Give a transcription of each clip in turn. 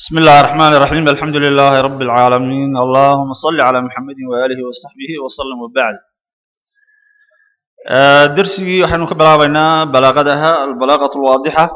بسم الله الرحمن الرحيم الحمد لله رب العالمين اللهم صل على محمد وآله وصحبه وسلم وبعد آه، درسي waxaynu ka bilaabaynaa balaaqadaha albalaaqatu alwaadixa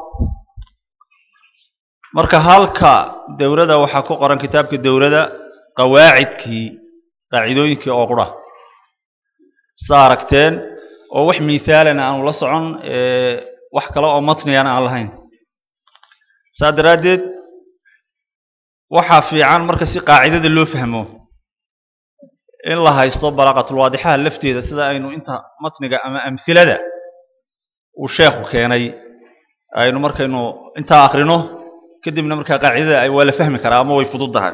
marka halka dowladda waxaa ku qoran kitaabka dowladda qawaacidkii qaacidooyinkii oo qura saa aragteen oo wax miithaalana aanu la socon ee wax kale oo matniyana aan lahayn saa daraaddeed waxaa fiican marka si qaacidada loo fahmo in la haysto balaaqatulwaadixaha lafteeda sida aynu inta matniga ama amhilada uu sheekhu keenay aynu markaynu intaa akrino kadibna markaa qaacidada ay waa la fahmi karaa ama way fududdahay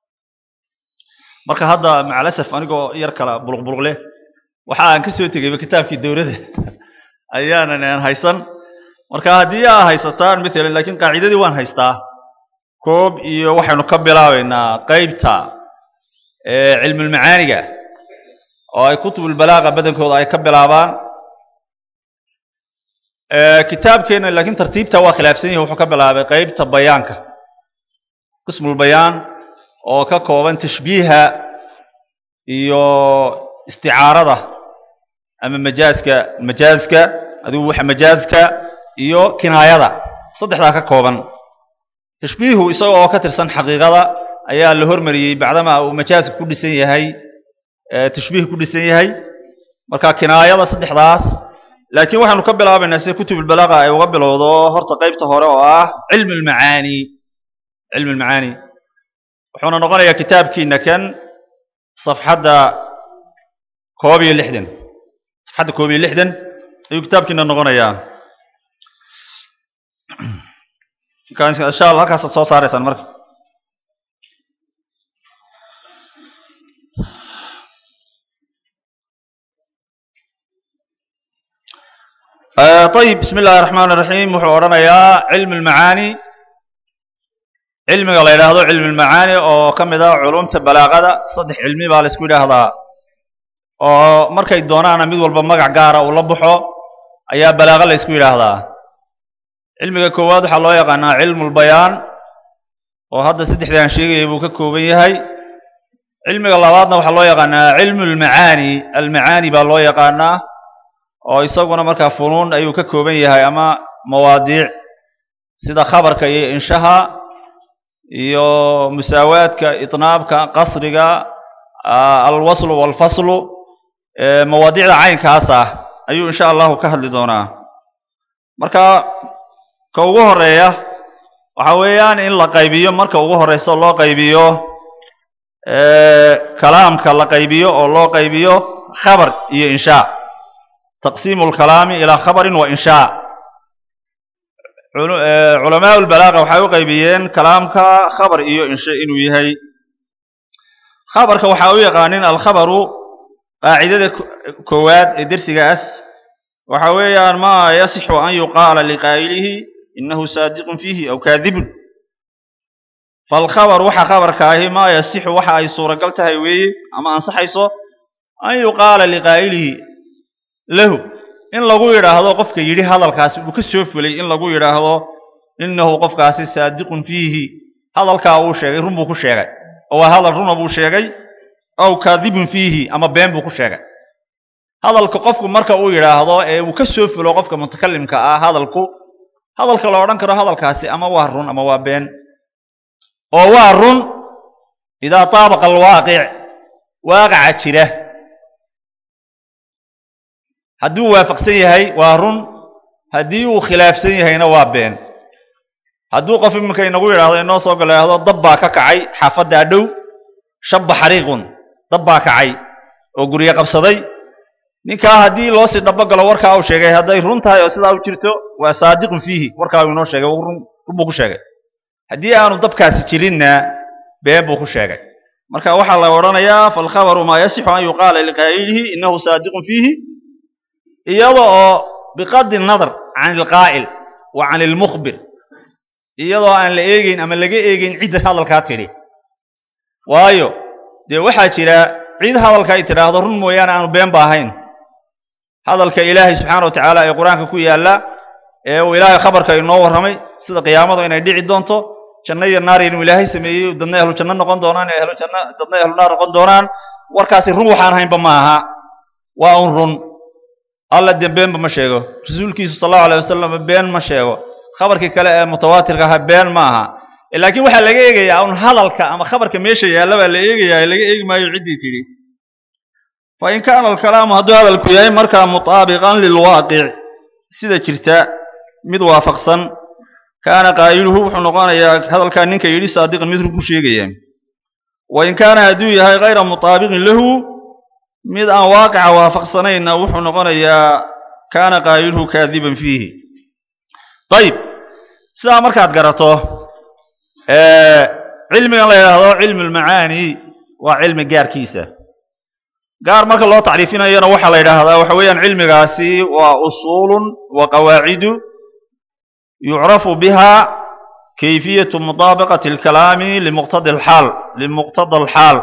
marka hadda macalasaf anigoo yar kala buluqbuluq leh waxa aan ka soo tegayba kitaabkii dowladda ayaanan aan haysan marka haddii aa haysataan maalan laakiin qaacidadii waan haystaa koob iyo waxaynu ka bilaabaynaa qeybta cilmulmacaaniga oo ay kutubulbalaaqa badankooda ay ka bilaabaan kitaabkeena laakiin tartiibta waa khilaafsan yahi wuxuu ka bilaabay qeybta bayaanka qismulbayaan oo ka kooban tashbiiha iyo isticaarada ama majaaska majaaska adigu waxa majaaska iyo kinaayada saddexdaa ka kooban tashbiihu isaga oo ka tirsan xaqiiqada ayaa la hormariyey bacdama uu majaaska ku dhisan yahay tashbiih ku dhisan yahay marka kinaayada saddexdaas laakiin waxaanu ka bilaabaynaa sida kutubulbalaaqa ay uga bilowdo horta qeybta hore oo ah cilmi lmacaani cilmi lmacaani wuxuuna noqonayaa kitaabkiina kan safxadda koob iyo lixdan safxadda koob iyo lixdan ayuu kitaabkiina noqonayaa insha allah halkaasaad soo saaraysaan marka ayib bismi illahi raxmaan iraxiim wuxuu odhanayaa cilmi lmacaani cilmiga la yidhaahdo cilmi lmacaani oo ka mid ah culumta balaaqada saddex cilmi baa la isku yidhaahdaa oo markay doonaana mid walba magac gaara uu la baxo ayaa balaaqa la isku yidhaahdaa cilmiga koowaad waxaa loo yaqaanaa cilmu lbayaan oo hadda saddexdii aan sheegayay buu ka kooban yahay cilmiga labaadna waxaa loo yaqaanaa cilmu lmacaani almacaani baa loo yaqaanaa oo isaguna markaa funuun ayuu ka kooban yahay ama mawaadiic sida khabarka iyo inshaha iyo musaawaadka itnaabka qasriga alwaslu walfaslu mawaadiicda caynkaas ah ayuu insha allahu ka hadli doonaa marka ka ugu horeeya waxa weeyaan in la qaybiyo marka ugu horeyso loo qaybiyo kalaamka la qaybiyo oo loo qaybiyo khabar iyo inshaa taqsiimu lkalaami ilaa khabarin wa inshaa culamaa lbalaaqa waxay u qaybiyeen kalaamka khabar iyo insha inuu yahay khabarka waxaa u yaqaanin alkhabaru qaacidada koowaad ee dersigaas waxa weeyaan ma yasixu an yuqaala liqaa'ilihi inahu saadiqun fiihi aw kaadibun falkhabar waxa khabarka ahi maa yasixu waxa ay suuragal tahay weeye ama ansaxayso an yuqaala liqaa'ilihi lahu in lagu yidhaahdo qofka yidhi hadalkaasi uu ka soo fulay in lagu yidhaahdo inahu qofkaasi saadiqun fiihi hadalkaa uu sheegay run buu ku sheegay oo waa hadal runa buu sheegay aw kaadibun fiihi ama been buu ku sheegay hadalka qofku marka uu yidhaahdo ee uu ka soo fulo qofka mutakalimka ah hadalku hadalka la odhan karo hadalkaasi ama waa run ama waa been oo waa run idaa taabaqa alwaaqic waaqaca jira hadduu waafaqsan yahay waa run haddii uu khilaafsan yahayna waa been hadduu qof iminka inagu yidhahdo inoo soo galaahdo dab baa ka kacay xaafaddaa dhow shabba xariiqun dab baa kacay oo guryo qabsaday ninkaa haddii loo sii dhabo galo warkaa uu sheegay hadday run tahay oo sidaa u jirto waa saadiqun fiihi warkaa uu inoo sheegay run buu ku sheegay haddii aanu dabkaasi jirinna been buu ku sheegay marka waxaa la odhanayaa falkhabaru maa yasixu an yuqaala liqaa'ilihi inahu saadiqun fiihi iyada oo biqadi nadar can ilqaa'il wa can ilmukhbir iyadoo aan la eegeyn ama laga eegeyn cidda hadalkaa tidhi waayo dee waxaa jira cid hadalka ay tidhaahdo run mooyaane aanu been ba ahayn hadalka ilaahay subxaana wa tacaala ee qur-aanka ku yaalla ee uu ilaahay khabarka inoo warramay sida qiyaamadu inay dhici doonto janno iyo naar inuu ilaahay sameeyey dadna ahlu janno noqon doonaan ahlu janno dadna ahlu naar noqon doonaan warkaasi run waxaan haynba ma aha waa un run alla dee beenba ma sheego rasuulkiisu sal allahu alayh wasalam been ma sheego khabarkii kale ee mutawaatirka ahaa been ma aha laakiin waxaa laga eegayaa un hadalka ama khabarka meesha yaalla baa la eegayaa laga eegi maayo ciddii tidhi fa in kaana alkalaamu hadduu hadalku yahay markaa mutaabiqan lilwaaqic sida jirta mid waafaqsan kaana qaa'iluhu wuxuu noqonayaa hadalkaa ninka yidhi saadiqan mid run ku sheegaya wa in kaana hadduu yahay kayra mutaabiqin lahu mid aan waaqica waafaqsanayna wuxuu noqonayaa kaana qaa'iluhu kaadiban fiihi ayib sidaa markaad garato cilmigan la yidhaahdo cilmu lmacaani waa cilmi gaarkiisa gaar marka loo tacriifinayona waxaa la yidhaahdaa waxa weeyaan cilmigaasi waa usuulun wa qawaacidu yucrafu biha kayfiyatu mutaabaqati alkalaami limuqtada alxaal limuqtada alxaal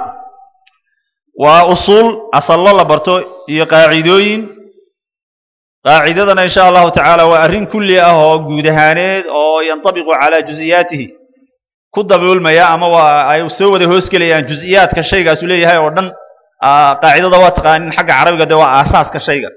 waa usuul asallo la barto iyo qaacidooyin qaacidadana insha allahu tacaala waa arrin kulli ah oo guud ahaaneed oo yantabiqu calaa juziyaatihi ku daboolmaya ama waa ay soo wada hoosgelayaan juziyaadka shaygaasu leeyahay oo dhan qaacidada waa taqaanin xagga carabiga dee waa aasaaska shayga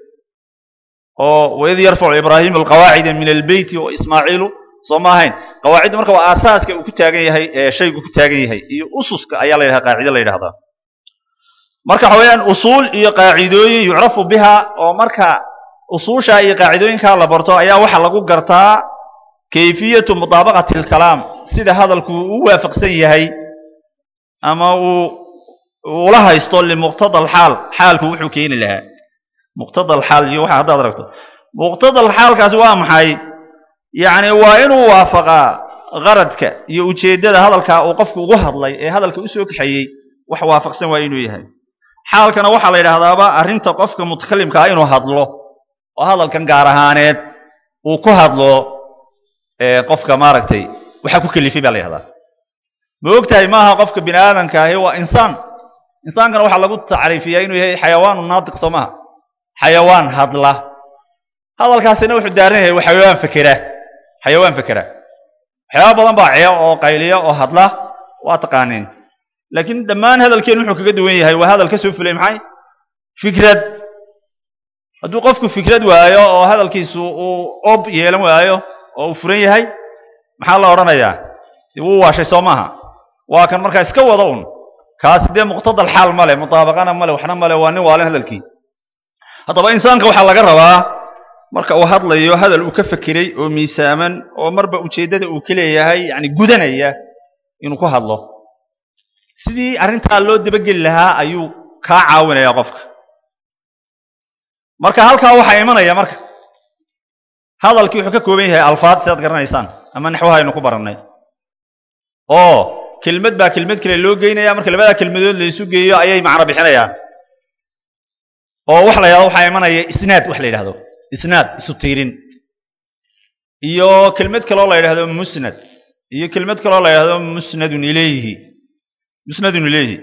oo waid yarfacu ibraahimu alqawaacida min albeyti oo ismaaciilu soo ma ahayn qawaaciddu marka waa aasaaska uu ku taagan yahay ee shaygu ku taagan yahay iyo ususka ayaa la yidhaha qaacida la yidhahdaa marka waxa weeyaan usuul iyo qaacidooyin yucrafu biha oo marka usuusha iyo qaacidooyinkaa la barto ayaa waxaa lagu gartaa kayfiyatu mutaabaqati alkalaam sida hadalku u waafaqsan yahay ama uu ula haysto limuqtada alxaal xaalku wuxuu keeni lahaa muqtada alxaal iyo waxa haddaad aragto muqtada alxaalkaasi waa maxay yacni waa inuu waafaqaa qaradka iyo ujeeddada hadalkaa uu qofku ugu hadlay ee hadalka usoo kaxeeyey wax waafaqsan waa inuu yahay xaalkana waxaa la yidhaahdaaba arrinta qofka mutakalimka ah inuu hadlo oo hadalkan gaar ahaaneed uu ku hadlo qofka maaragtay waxaa ku kelifay baa la yidhahdaa ma og tahay maaha qofka bini aadamka ahi waa insaan insaankana waxaa lagu tacriifiyaa inuu yahay xayawaanu naatiq soo maha xayawaan hadla hadalkaasina wuxuu daaran yahay waa xayawaan fekera xayawaan fekera waxyaaba badan baa ceeb oo qayliya oo hadla waa taqaaniin laakiin dhammaan hadalkeen wuxuu kaga duwan yahay waa hadal ka soo fulay maxay fikrad hadduu qofku fikrad waayo oo hadalkiisu uu ob yeelan waayo oo uu furan yahay maxaa la odhanayaa wuu waashay soo maaha waa kan markaa iska wada un kaasi dee muqtada alxaal male mutaabaqana male waxna male waa nin waalin hadalkii haddaba insaanka waxaa laga rabaa marka uu hadlayo hadal uu ka fekeray oo miisaaman oo marba ujeeddada uu ka leeyahay yani gudanaya inuu ku hadlo sidii arrintaa loo dabageli lahaa ayuu kaa caawinaya qofka marka halkaa waxaa imanaya marka hadalkii wuxuu ka kooban yahay alfaad si aad garanaysaan ama naxwaha aynu ku barannay oo kelmad baa kelmad kale loo geynaya marka labadaa kelmadood la isu geeyo ayay macno bixinayaan oo waxa la yidhahdo waxaa imanaya isnaad wax la yidhahdo isnaad isu tiirin iyo kelmad kaloo la yidhahdo musnad iyo kelmad kaloo la yidhahdo musnadun ilayhi musnadun ilayhi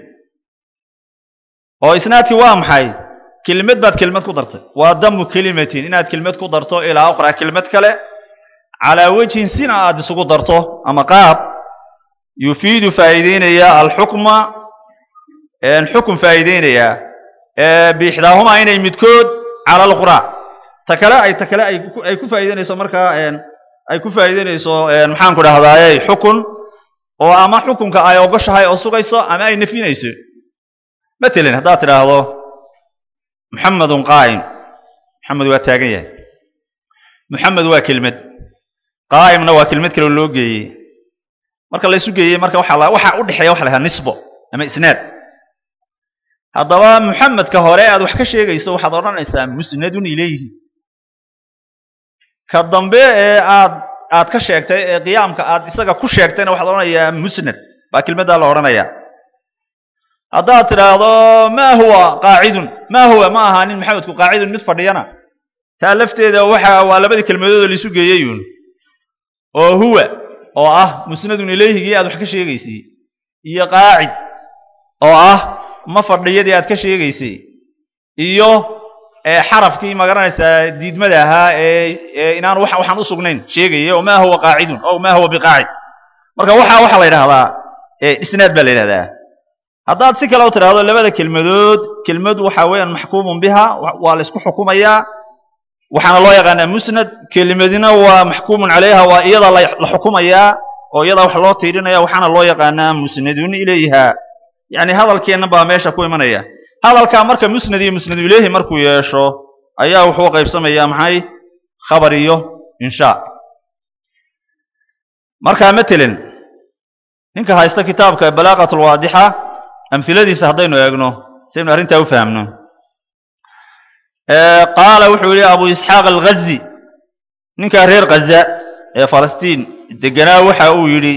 oo isnaadkii waa maxay kelmad baad kelmad ku dartay waa damu kelimatin inaad kelmad ku darto ilaa uqra kelmad kale calaa wejhin sina aad isugu darto ama qaab yufiidu faa'iideynaya alxukma xukun faa'iideynaya biixdaahumaa inay midkood cala alqura ta kale ay ta kale ay ku faa'iideynayso markaa ay ku faa'iideynayso maxaan ku dhahdaayey xukun oo ama xukunka ay ogoshahay oo sugayso ama ay nafyinayso matalan haddaad tidhaahdo muxamedun qaa'im muxamed waa taagan yahay muxamed waa kelmad qaa'imna waa kelmad kale loo geeyey marka la isu geeyey marka waxa waxa u dhexeeya waxa la yidhaha nisbo ama isnaad haddaba muxamedka hore aad wax ka sheegayso waxaad odhanaysaa musnadun ilayhi ka dambe ee aad aad ka sheegtay ee qiyaamka aad isaga ku sheegtayna waxaad odhanayaa musnad baa kelmaddaa la odhanayaa haddaad tidhaahdo ma huwa qaacidun ma huwa ma ahaanin maxamedku qaacidun mid fadhiyana taa lafteeda waxa waa labadii kelmadood oo laisu geeyeyun oo huwa oo ah musnadun ilayhigii aad wax ka sheegaysay iyo qaacid oo ah ma fadhiyadii aad ka sheegaysay iyo xarafkii magaranaysaa diidmada ahaa ee inaan waxaan u sugnayn sheegaya oo ma huwa qaacidun o ma huwa biqaacid marka waxaa waxaa la yidhahdaa isnaad baa la yidhahdaa haddaad si kale u tidhaahdo labada kelmadood kelmad waxa weeyaan maxkuumun biha waa la isku xukumayaa waxaana loo yaqaanaa musnad kelimadina waa maxkuumun calayha waa iyada la xukumayaa oo iyada wax loo tiirinaya waxaana loo yaqaanaa musnadun ilayha yani hadalkeenna baa meesha ku imanaya hadalkaa marka musnad iyo musnadu ilayhi markuu yeesho ayaa wuxuu qaybsamayaa maxay khabar iyo insha marka matelin ninka haysta kitaabka balaaqat lwaadixa amhiladiisa haddaynu eegno saynu arrintaa u fahamno qaala wuxuu yihi abu isxaaq alghazi ninkaa reer ghaza ee falastiin deganaa waxa uu yidhi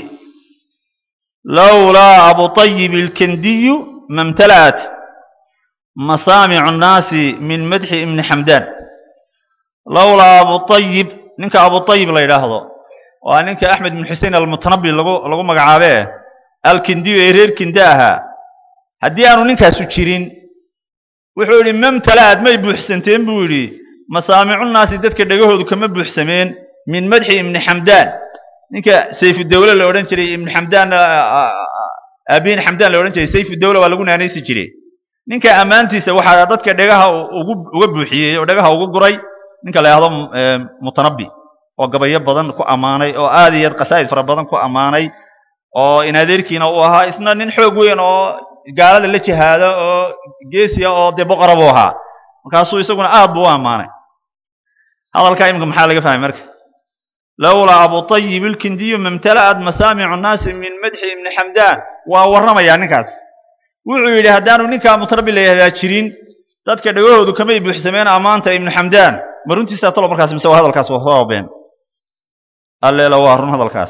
lowlaa abu طayib ilkendiyu mamtala'at masaamicu nnaasi min madxi ibni xamdaan lowlaa abu طayib ninka abu طayib la yidhaahdo waa ninka axmed ibn xusein almutanabi lagu lagu magacaabe alkendiyu ee reer kinde ahaa haddii aanu ninkaasu jirin wuxuu yidhi mamtala'ad may buuxsanteen buu yidhi masaamicu nnaasi dadka dhegahoodu kama buuxsameen min madxi ibni xamdaan ninka sayfudawle la odhan jiray ibn xamdaan aabiin xamdaan la odhan jiray sayfudawle waa lagu naanaysi jiray ninka ammaantiisa waxaa dadka dhegaha ugu uga buuxiyey oo dhegaha ugu guray ninka la yahdo mutanabbi oo gabayo badan ku ammaanay oo aad iyo aad qasaa'id fara badan ku ammaanay oo in adeerkiina uu ahaa isna nin xoog weyn oo gaalada la jihaado oo geesiya oo dee boqora buu ahaa markaasuu isaguna aad buu u ammaanay hadalkaa imika maxaa laga fahmay marka lowlaa abu طayib ilkindiyu mamtala'at masaamicu nnaasi min madxi ibni xamdaan waa warramayaa ninkaas wuxuu yidhi haddaanu ninkaa mutanabbi la yahdaa jirin dadka dhegahoodu kamay buuxsameen ammaanta ibnu xamdaan ma runtiisaa talo markaas mise waa hadalkaas waa been alleela waa run hadalkaas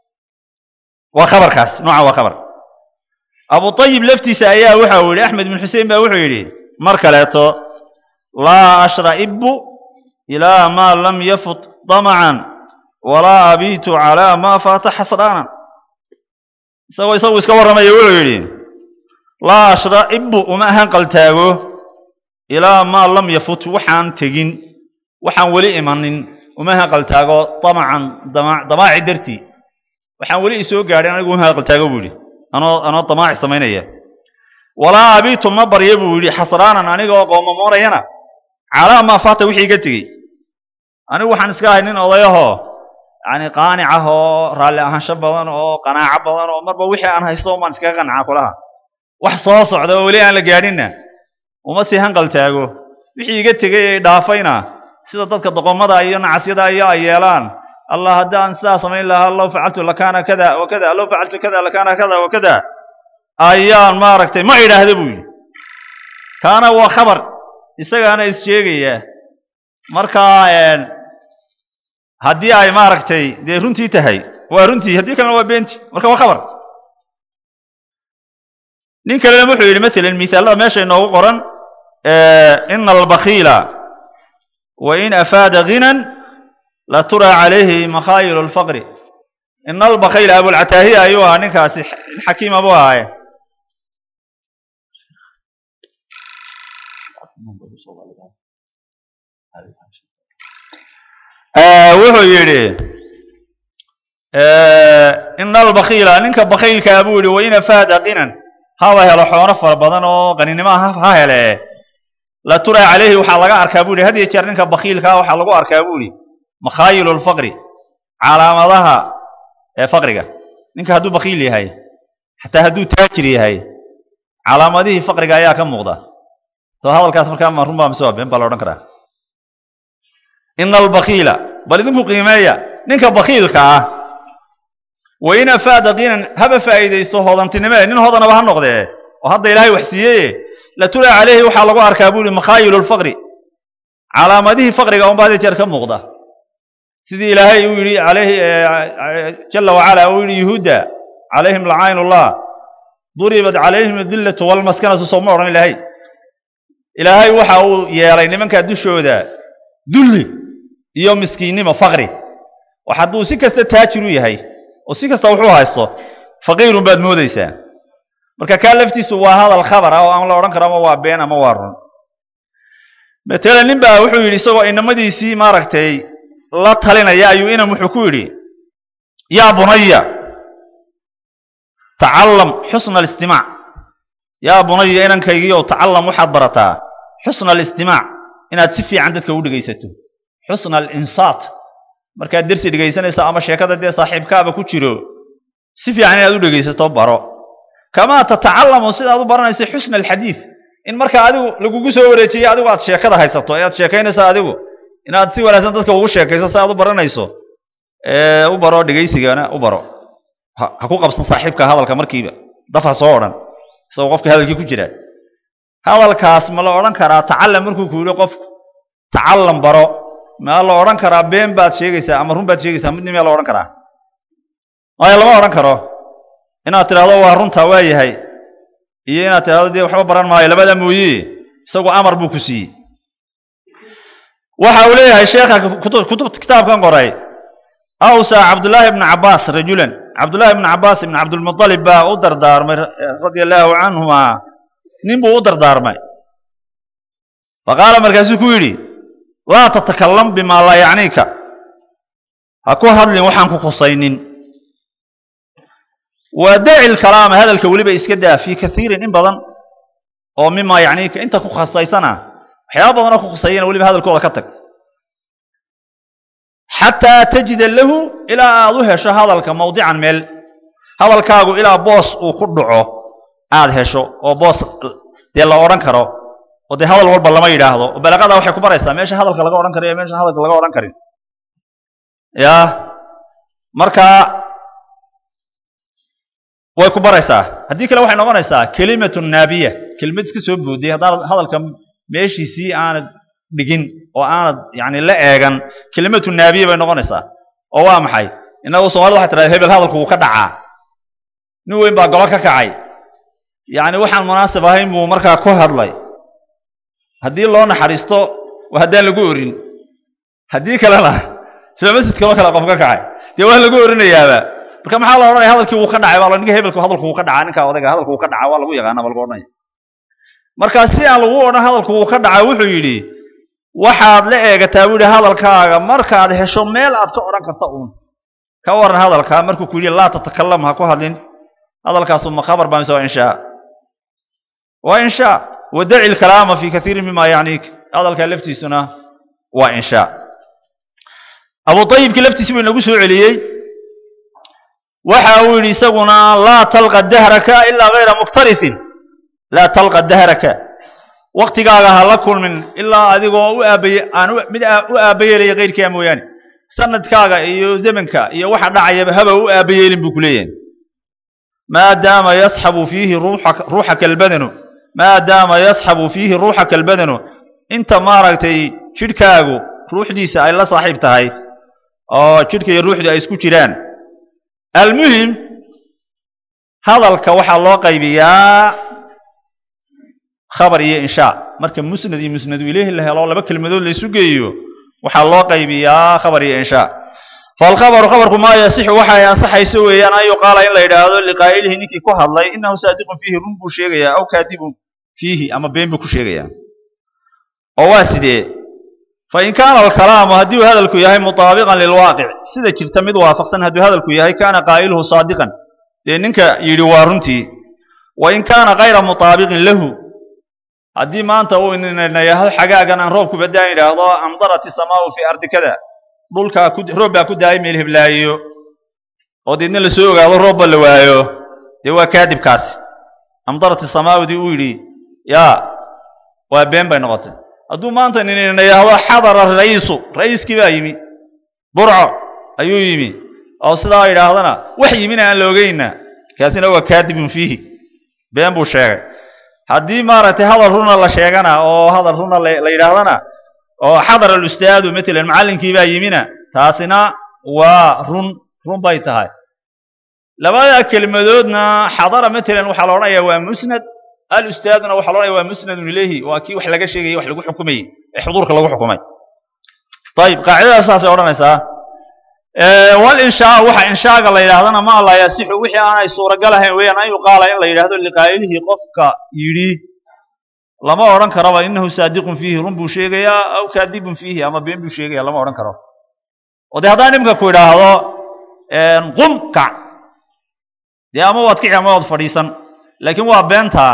waa khabarkaas nooca waa khabar abu طayib laftiisa ayaa waxa uu yidhi axmed ibn xusein baa wuxuu yidhi mar kaleeto laa ashra'ibu ilaa maa lam yafut damacan walaa abiitu calaa maa faata xasraanan isagoo isagu iska warramaya wuxuu yidhi laa ashra'ibu uma ahan qaltaago ilaa maa lam yafut waxaan tegin waxaan weli imanin uma ahan qaltaago damacan damaaci dartii waxaan weli isoo gaadhin anigu uma ahan qaltaago buu yidhi anoo anoo damaaci samaynaya walaa abiitu ma barya buu yidhi xasraanan aniga oo qoomamoonayana calaa maa faata wixii iga tegey anigu waxaan iska ahay nin odayahoo yani qaanic ah oo raalli ahaansho badan oo qanaaco badan oo marba wixii aan haysto umaan iskaga qancaa kulaha wax soo socda oo weli aan la gaadhinna uma sii hanqal taago wixii iga tegey ay dhaafayna sida dadka doqomada iyo nacasyada iyo ay yeelaan allah haddaan sidaa samayn lahaa low facaltu lakaana kada wa kada low facaltu kada lakaana kada wa kada ayaan maaragtay ma idhaahda buu yidhi kaana waa khabar isagaana is sheegaya marka haddii ay maaragtay dee runtii tahay waa runtii haddii kalena waa beenti marka waa khabar nin kalena wuxuu yidhi matalan misaalada meesha inoogu qoran ina albakiila wain afaada ginan laturaa calayhi makhaayilu lfaqri ina albakiila abulcataahiya ayuu ahaa ninkaasi xakiima buu ahaaye wuxuu yidhi ina albakiila ninka bakiilkaa buu yihi wain afaada ginan haba helo xoono fara badan oo qaninimoa ha hele la turaa calayhi waxaa laga arkaa bu yihi had iyo jeer ninka bakiilkaa waxaa lagu arkaa bu yihi makhaayilu lfaqri calaamadaha ee faqriga ninka hadduu bakiil yahay xataa hadduu taajir yahay calaamadihii faqriga ayaa ka muuqda soo hadalkaas markaa ma runbaa mise waa been baa la odhan karaa ina albakiila bal idinku qiimeeya ninka bakiilka ah wain afaada kiinan haba faa'iidaysto hoodantinimee nin hodanaba ha noqdee oo hadda ilaahay wax siiyeye latulaa calayhi waxaa lagu arkaa bu yihi makhaayilu lfaqri calaamadihii faqriga unba hada jeer ka muuqda sidii ilaahay uu yidhi alayhi jala wacala uu yidhi yuhuudda calayhim lacayn ullah duribat calayhim adillatu walmaskanatu sooma odhan ilaahay ilaahay waxa uu yeelay nimankaa dushooda dulli iyo miskiinnimo faqri wax hadduu si kasta taajir u yahay oo si kasta wuxuu haysto faqiirun baad moodaysaa marka kaa laftiisu waa hadal khabar ah oo aan la odhan karo ama waa been ama waa run matala nin baa wuxuu yidhi isagoo inamadiisii maaragtay la talinaya ayuu inam wuxuu ku yidhi yaa bunaya tacallam xusna alistimaac yaa bunaya inankaygiiyow tacallam waxaad barataa xusna alistimaac inaad si fiican dadka u dhegaysato xusna alinsaat markaad dersi dhegaysanayso ama sheekada dee saaxiibkaaba ku jiro si fiican inaad u dhegaysato baro kamaa tatacallamu sidaad u baranayso xusna alxadiid in marka adigu lagugu soo wareejiyo adigu aad sheekada haysato ee aad sheekaynayso adigu inaad si wanaagsan dadka ugu sheekayso si aad u baranayso u baro dhegaysigana u baro ha ku qabsan saaxiibka hadalka markiiba daf ha soo odhan isagoo qofka hadalkii ku jira hadalkaas ma la odhan karaa tacallam markuu ku yidhi qofku tacallam baro ma la odhan karaa been baad sheegaysaa ama run baad sheegaysaa midni miyaa la odhan karaa maya lama odhan karo inaad tidhahdo waa runtaa waa yahay iyo inaad tidhahdo dee waxba baran maayo labada mooye isagu amar buu ku siiyey waxa uu leeyahay sheekha kutub kitaabkan qoray awsaa cabdullaahi ibnu cabbaas rajulan cabdullaahi ibnu cabbaas ibnu cabdulmuطalib baa u dardaarmay radia allaahu canhuma nin buu u dardaarmay faqaala markaasuu ku yidhi laa tatakalam bimaa laa yacniika ha ku hadlin waxaan ku khusaynin waa daci lkalaama hadalka weliba iska daa fii kaiirin in badan oo mimaa yacniika inta ku khasaysana waxyaaba badanoo ku khusayana weliba hadalkooda ka tag xataa tajida lahu ilaa aad u hesho hadalka mawdican meel hadalkaagu ilaa boos uu ku dhaco aad hesho oo boos dee la odhan karo oo dee hadal walba lama yidhaahdo oo balaqada waxay ku baraysaa meesha hadalka laga odhan karo iyo meesha hadalka laga odhan karin ya marka way ku baraysaa haddii kale waxay noqonaysaa kelimatu naabiya kelimad iska soo boodiyay haddaanad hadalka meeshiisii aanad dhigin oo aanad yani la eegan kelimatu naabiya bay noqonaysaa oo waa maxay innagu soomaalida waxay tidhahda hebel hadalku wuu ka dhacaa nin weyn baa golo ka kacay yacni waxaan munaasib ahayn buu markaa ku hadlay haddii loo naxariisto waa haddaan lagu orin haddii kalena sida masjidkaba kale qof ka kacay dee waa lagu orinayaaba marka maxaa la odhanaya hadalkii wuu ka dhacay baa ninka hebelku hadalku wuu ka dhacaa ninka odayga hadalku wuu ka dhacaa waa lagu yaqaana baa lagu odhanaya marka si aan lagu odhan hadalku wuu ka dhacaa wuxuu yidhi waxaad la eegataa buu yidhi hadalkaaga markaad hesho meel aad ka odhan karta uun ka waran hadalkaa markuu ku yidhi laa tatakalam ha ku hadlin hadalkaasu ma khabar baa mise waa inshaa waa inshaa wadaci lkalaama fi kaiirin mima yacniik hadalkaa laftiisuna waa inshaa abu ayibkii laftiisi buu inagu soo celiyey waxa uu yidhi isaguna laa talqa dahraka ilaa gayra muktarisin laa talqa dahraka waktigaaga ha la kulmin ilaa adigoo u aabaye aan mid u aabayeelaya keyrkaa mooyaane sanadkaaga iyo zamanka iyo waxa dhacayaba haba u aabayeelin buu ku leeyahay maadaama yasxabu fiihi ruuxaka albadanu maadaama yasxabu fiihi ruuxaka albadanu inta maaragtay jidhkaagu ruuxdiisa ay la saaxiib tahay oo jidhka iyo ruuxdii ay isku jiraan almuhim hadalka waxaa loo qaybiyaa khabar iyo inshaa marka musnad iyo musnadu ilayhi la helo laba kelmadood la isu geeyo waxaa loo qaybiyaa khabar iyo inshaa falkhabaru khabarku maa yasixu waxay ansaxayso weeyaan an yuqaala in la yidhaahdo liqaa'ilihi ninkii ku hadlay inahu saadiqun fiihi run buu sheegayaa aw kaadibun fiihi ama been buu ku sheegayaa oo waa sidee fain kaana alkalaamu haddii uu hadalku yahay mutaabiqan lilwaaqic sida jirta mid waafaqsan hadduu hadalku yahay kaana qaa'iluhu saadiqan dee ninka yidhi waa runtii wain kaana kayra mutaabiqin lahu haddii maanta uu inayahdo xagaagan aan roobku badaan yidhaahdo amdarat isamaau fii ardi kada dhulkaa roob baa ku daayay meel heblaayo oo deedna la soo ogaado roobba la waayo dee waa kaadibkaasi amdarat isamaawdii uu yidhi yaa waa been bay noqotay hadduu maanta ninina yahdo xadara ra'iisu ra'iiskii baa yimi burco ayuu yimi oo sidaa yidhaahdana wax yimina aan la ogeyna kaasina waa kaadibun fiihi been buu sheegay haddii maaragtay hadal runa la sheegana oo hadal runa la yidhaahdana oo xadar alustaadu matalan macallinkii baa yimina taasina waa run run bay tahay labada kelmadoodna xadara matalan waxaa la odhanayaa waa musnad alustaaduna waxaa la odhanaya waa musnadun ilayhi waa kii wax laga sheegayay wax lagu xukumayey ee xuduurka lagu xukumay ayib qaacidadaas saasay odhanaysaa walinshaa waxa inshaaga la yidhahdana ma laa yasixu wixii aanay suuragal ahayn weeyaan an yuqaala in la yidhahdo liqaa'ilihi qofka yidhi lama odhan karaba inahu saadiqun fiihi run buu sheegayaa aw kaadibun fiihi ama been buu sheegaya lama odhan karo oo dee haddaan imka ku idhaahdo qum kac dee ama waad kici ama waad fadhiisan laakiin waa beentaa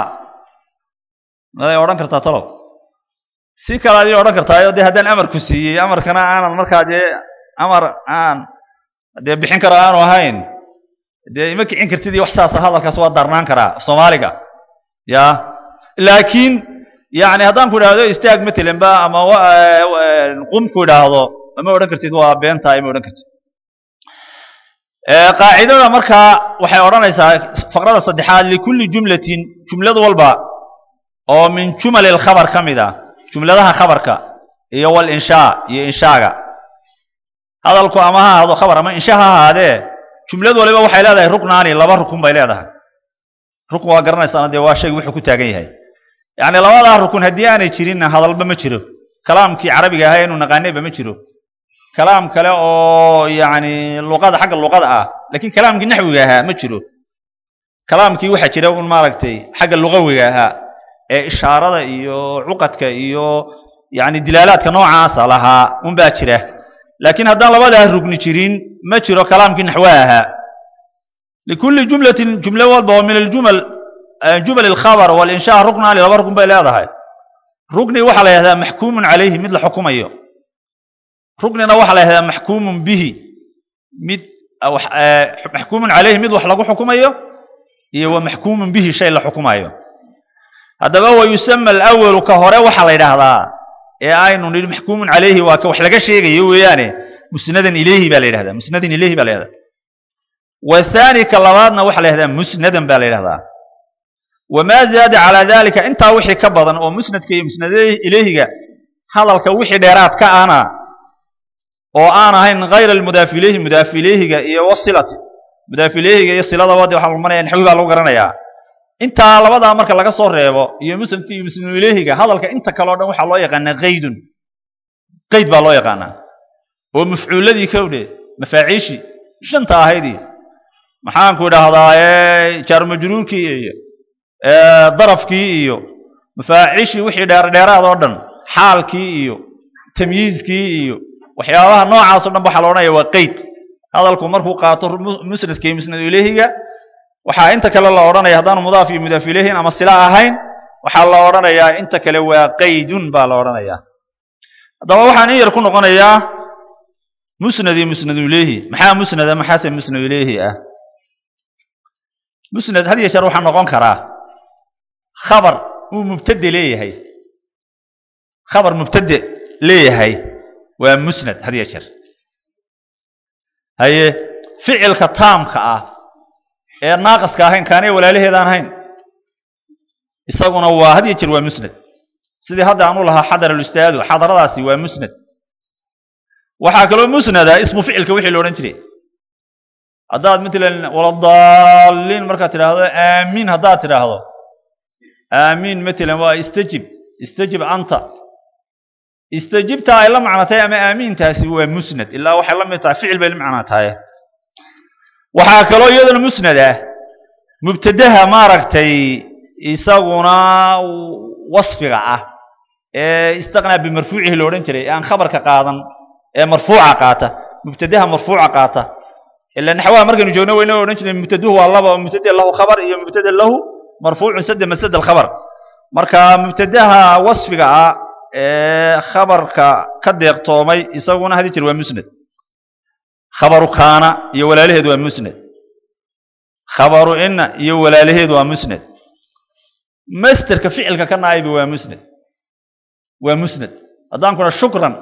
maday odhan kartaa talow si kale aday odhan kartaayo dee haddaan amarku siiyey amarkana aanan markaa dee amar aan dee bixin karo aanu ahayn dee ima kicin kartid iyo wax saasa hadalkaas waa darnaan karaa soomaaliga ya laakiin yani haddaan ku idhaahdo istaag matalan ba ama qum ku idhaahdo ma odhan kartid waa beentaa ima odhan kartid qaacidada markaa waxay odhanaysaa faqrada saddexaad likulli jumlatin jumlad walba oo min jumali lkhabar ka mid ah jumladaha khabarka iyo walinshaa iyo inshaaga hadalku ama ha ahaado khabar ama insha ha ahaadee jumlad waliba waxay leedahay ruknaani laba rukun bay leedahay rukun waa garanaysaana dee waa shaygu wuxuu ku taagan yahay yacni labadaa rukun haddii aanay jirinna hadalba ma jiro kalaamkii carabiga ahaa inu naqaanayba ma jiro kalaam kale oo yacni luqada xagga luqada ah laakiin kalaamkii naxwiga ahaa ma jiro kalaamkii waxaa jira un maaragtay xagga lugawiga ahaa ee ishaarada iyo cuqadka iyo yacni dilaalaadka noocaasa lahaa un baa jira laakiin haddaan labadaa rugni jirin ma jiro kalaamkii naxwaha ahaa likulli jumlatin jumlo walba oo min aljumal jumal alkhabar walinshaa ruknaani laba rukun bay leedahay rukni waxaa la yihahdaa maxkuumun calayhi mid la xukumayo ruknina waxaa la yihahdaa maxkuumun bihi mid maxkuumun calayhi mid wax lagu xukumayo iyo wa maxkuumun bihi shay la xukumayo haddaba wa yusama alawalu ka hore waxaa la yidhaahdaa ee aynu nidhi maxkuumun calayhi waa ka wax laga sheegayo weeyaane musnadan ilayhi baa la yidhahdaa musnadan ilayhi baa la yidhahdaa wathani ka labaadna waxaa la yidhahdaa musnadan baa la yidhahdaa wamaa zaada calaa dalika intaa wixii ka badan oo musnadka iyo musnad ilayhiga hadalka wixii dheeraad ka ana oo aan ahayn hayr almudaafi ilayhi mudaafi ilayhiga iyo wasilati mudaafi ilayhiga iyo siladaba de waxaa lumanaya naxwi baa lagu garanayaa intaa labadaa marka laga soo reebo iyo musnadka iyo musnad ilayhiga hadalka inta kale o dhan waxaa loo yaqaanaa qaydun qayd baa loo yaqaanaa oo mafcuuladii kowdhe mafaaciishii shanta ahaydii maxaanku idhaahdaa jaarmajruurkii iyo darafkii iyo mafaaciishii wixii dheerdheeraad oo dhan xaalkii iyo tamyiizkii iyo waxyaabaha noocaas o dhan waxaa la odhanaya waa qeyd hadalku markuu qaato musnadka iyo musnad ilayhiga waxaa inta kale la odhanaya haddaanu mudaaf iyo mudaaf ilayhin ama sila ahayn waxaa la odhanayaa inta kale waa qaydun baa la odhanayaa haddaba waxaan in yar ku noqonayaa musnad iyo musnad ilayhi maxaa musnada maxaase musnad ilayhi ah musnad had iyo jeer waxaa noqon karaa khabar uu mubtade leeyahay khabar mubtade leeyahay waa musnad had iyo jeer haye ficilka taamka ah ee naaqiska ahayn kaanay walaalaheedaan ahayn isaguna waa had iyo jeer waa musnad sidii hadda aan u lahaa xadar alustaadu xadaradaasi waa musnad waxaa kaloo musnada ismu ficilka wixii la odhan jiray haddaad matalan waladaalliin markaad tidhaahdo aamiin haddaad tidhaahdo aamiin matalan waa istajib istajib anta istajibta ay la macno tahay ama aamiintaasi waa musnad ilaa waxay la mid tahay ficil bay la macno tahay waxaa kaloo iyaduna musnad ah mubtadaha maaragtay isaguna wasfiga ah ee istaqnaa bimarfuucihi la odhan jiray aan khabarka qaadan ee marfuuca qaata mubtadaha marfuuca qaata ila naxwaha markaynu joogno wayna odhan jireen mubtaduhu waa laba mubtada lahu khabar iyo mubtada lahu marfuucun sada masad alkhabar marka mubtadaha wasfiga ah ee khabarka ka deeqtoomay isaguna hadi jir waa musnad khabaru kaana iyo walaalaheed waa musnad khabaru ina iyo walaalaheed waa musnad masterka ficilka ka naaybi waa musnad waa musnad haddaan kuna shukran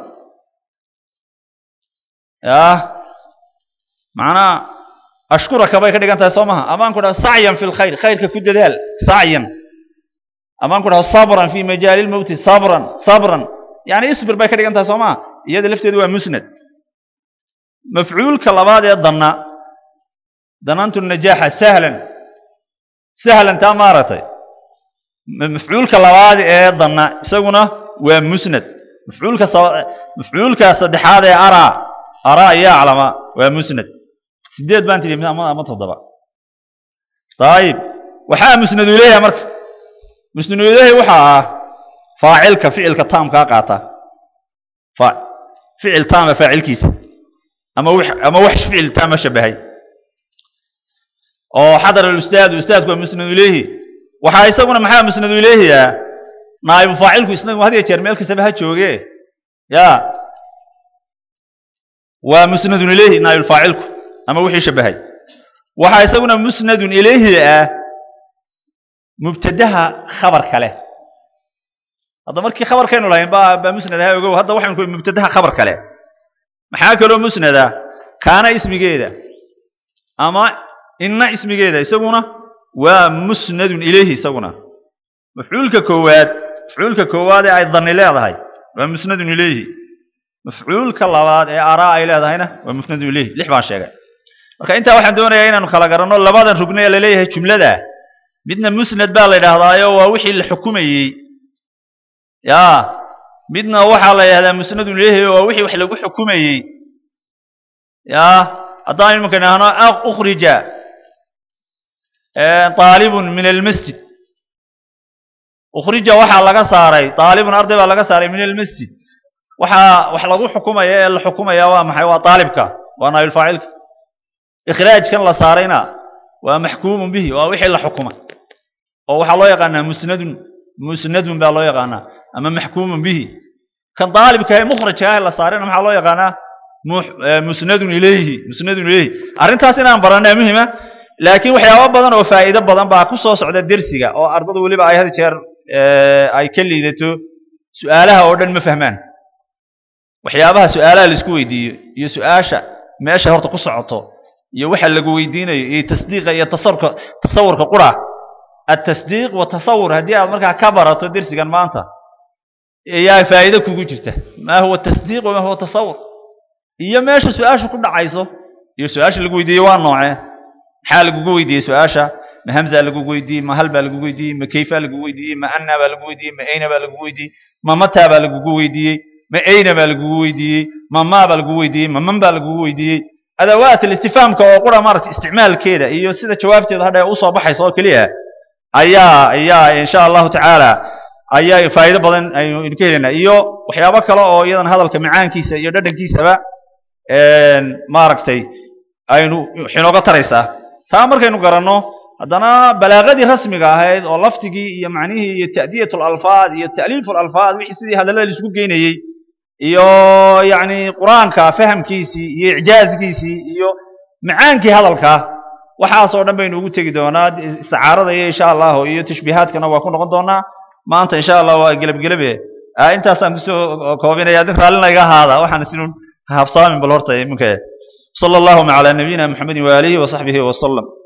yah macnaa ashkuraka bay ka dhigan tahay soo maha amaan ku dhaha sacyan fi lkhayr khayrka ku dadaal sacyan amaan ku dhaha sabran fi majaali lmowti sabran sabran yani isbir bay ka dhigan tahay soo maha iyada lafteedu waa musnad mafcuulka labaad ee danna danantu najaaxa sahlan sahlan taa maaragtay mafcuulka labaad ee danna isaguna waa musnad mafcuulka mafcuulka saddexaad ee araa araa iyo aclama waa musnad sideed baan tidhi ama ama toddoba ayib waxaa musnadu ilayha marka musnadu ilayhi waxaa ah faacilka ficilka taamkaa qaata ficil taama faacilkiisa ama ama wax ficil taama shabahay oo xadar alustaadu ustaadku waa musnadu ilayhi waxaa isaguna maxaa musnadu ilayhiya naa'ibu faacilku isnagu had iyo jeer meel kastaba ha jooge ya waa musnadun ilayhi naa'ibu faacilku ama wixii shabahay waxaa isaguna musnadun ilayhi ah mubtadaha khabar kale hadda markii khabarkaynu lahayn baa baa musnad aha ogow hadda waxaynu ku mubtadaha khabar kale maxaa kaloo musnada kaana ismigeeda ama inna ismigeeda isaguna waa musnadun ilayhi isaguna mafcuulka koowaad mafcuulka koowaad ee ay dani leedahay waa musnadun ilayhi mafcuulka labaad ee araa ay leedahayna waa musnadun ilayhi lix baan sheegay marka intaa waxaan doonayaa inaanu kala garanno labadan rugni ee laleeyahay jumlada midna musnad baa la yidhaahdaayo waa wixii la xukumayey ya midna waxaa la yidhahdaa musnadun ilayhi waa wixii wax lagu xukumayey ya haddaan imanka idhaahno ukhrija aalibun min almasjid ukhrija waxaa laga saaray aalibun arday baa laga saaray min almasjid waxaa wax lagu xukumaya ee la xukumaya waa maxay waa aalibka waa naabilfaacilka ikhraajkan la saarayna waa maxkuumun bihi waa wixii la xukumay oo waxaa loo yaqaanaa musnadun musnadun baa loo yaqaanaa ama maxkuumun bihi kan daalibka ee mukhrajka ah la saarayna maxaa loo yaqaanaa musnadun ilayhi musnadun ilayhi arrintaas inaan baranaa muhima laakiin waxyaabo badan oo faa'iido badan baa ku soo socda dersiga oo ardadu weliba ay had jeer ay ka liidato su'aalaha oo dhan ma fahmaan waxyaabaha su'aalaha la isku weydiiyo iyo su'aasha meesha horta ku socoto iyo waxa lagu weydiinayo iyo tasdiiqa iyo tasawurka tasawurka qura التصديق والتصور هدي aad markaa ka barato dersigan maanta ayaa faa'iido kugu jirta ma huwa التصديق وما هو التصور iyo meesha su-aasha ku dhacayso iyo su-aasha lagu weydiiyey waa noocee maxaa lagugu weydiiyey su-aasha ma hamza lagugu weydiiyey ma hal baa lagugu weydiiyey ma kayfa lagugu weydiiyey ma anna baa lagugu weydiiyey ma ayna baa lagugu weydiiyey ma mata baa lagugu weydiiyey ma ayna baa lagugu weydiiyey ma ma baa lagugu weydiiyey ma man baa lagugu weydiiyey adawaat alistifaamka oo qura maaragta isticmaalkeeda iyo sida jawaabteeda hadha usoo baxaysa oo keliya ayaa ayaa insha allahu tacaala ayaa faa'iido badan aynu ka helaynaa iyo waxyaabo kale oo iyadan hadalka macaankiisa iyo dhadhankiisaba maaragtay aynu xinooga taraysaa taa markaynu garanno haddana balaaqadii rasmiga ahayd oo lafdigii iyo macnihii iyo ta'diyat alalfaad iyo ta'liif alalfaad wixii sidii hadallada laisku geynayey iyo yacni qur-aanka fahamkiisii iyo icjaazkiisii iyo macaankii hadalka waxaasoo dhan baynu ugu tegi doonaa isticaarada iyo insha allahu iyo tashbiihaadkana waa ku noqon doonaa maanta insha allah waa gelabgelabe intaasaan kusoo koobinaya dad raallina iga ahaada waxaan isinun habsaamin bal horta iminka sala allahuma calaa nabiyina maxamedin waaalihi wasaxbihi wasalam